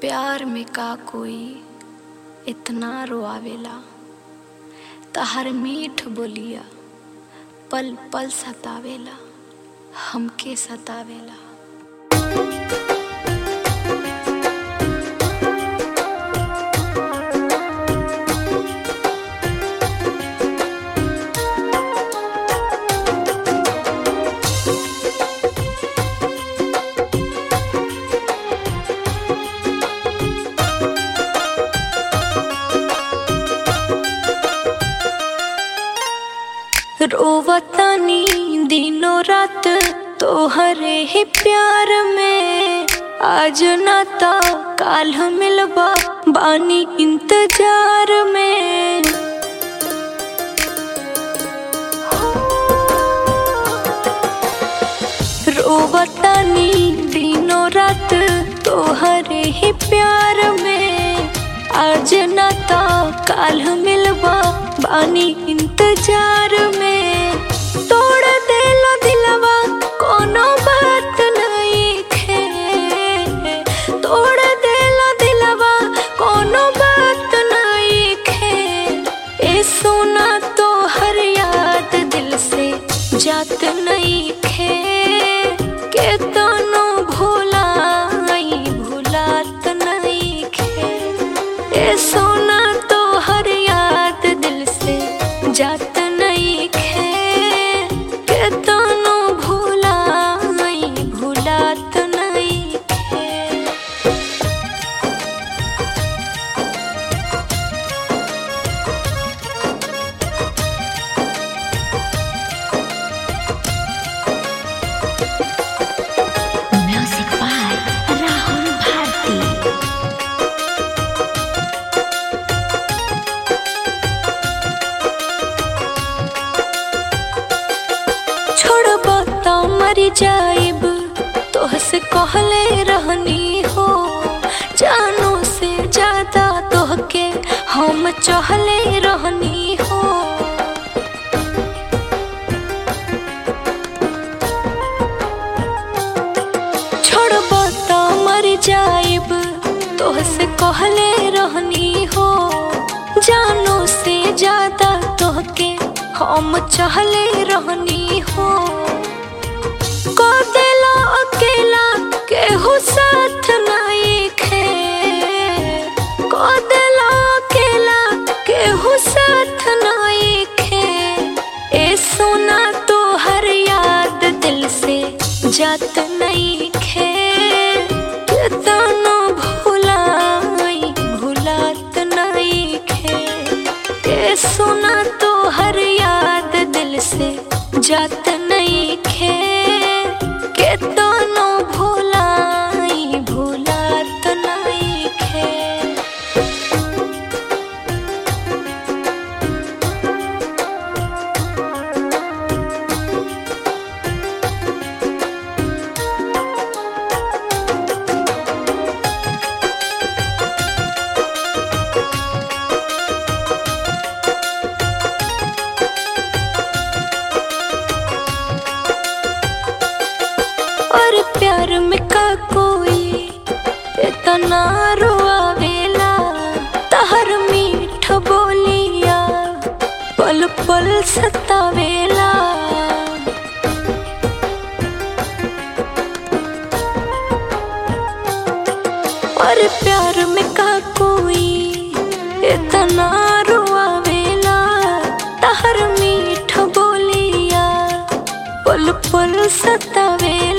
प्यार में का कोई इतना रोआवेला तहर मीठ बोलिया पल पल सतावेला हमके सतावेला रोवतानी दिनों रात तोहरे ही प्यार में आज ना ता काल मिलबा बानी इंतजार में रोवतानी दिनों रात तोहरे ही प्यार में आज ना ता काल मिलबा बानी इंतजार में तोड़ देला दिलवा कोनो बात नहीं खे तोड़ देला दिलवा कोनो बात नहीं खे ए सोना तो हर याद दिल से जात नहीं खे के तनो भुलाई भुलात नहीं खे ए सोना तो हर याद दिल से जात नहीं खे के तनो भुलाई भुलात नहीं खे Music by Rahul Bharti. छोड़बा तो मर जाइब तोहसे कहले रहनी हो जानो से ज्यादा तोहके हम चहले रहनी हो छोड़बा तो मर जाइब तोहसे कहले रहनी हो जानो से ज्यादा तोहके हम चहले रहनी हो को देला अकेला केहू साथ नहीं खे को देला अकेला केहू साथ नहीं खे ए सोना तो हर याद दिल से जात नहीं खे कितनो भुलाई भुलात नहीं खे ए सोना तो हर याद दिल से जात नहीं खे कितनो भुलाई भुलात नहीं खे और प्यार में का कोई इतना रोआवेला तहर मीठ बोलिया पल पल सतावेला और प्यार में का कोई इतना रोआवेला तहर मीठ बोलिया पल पल सतावेला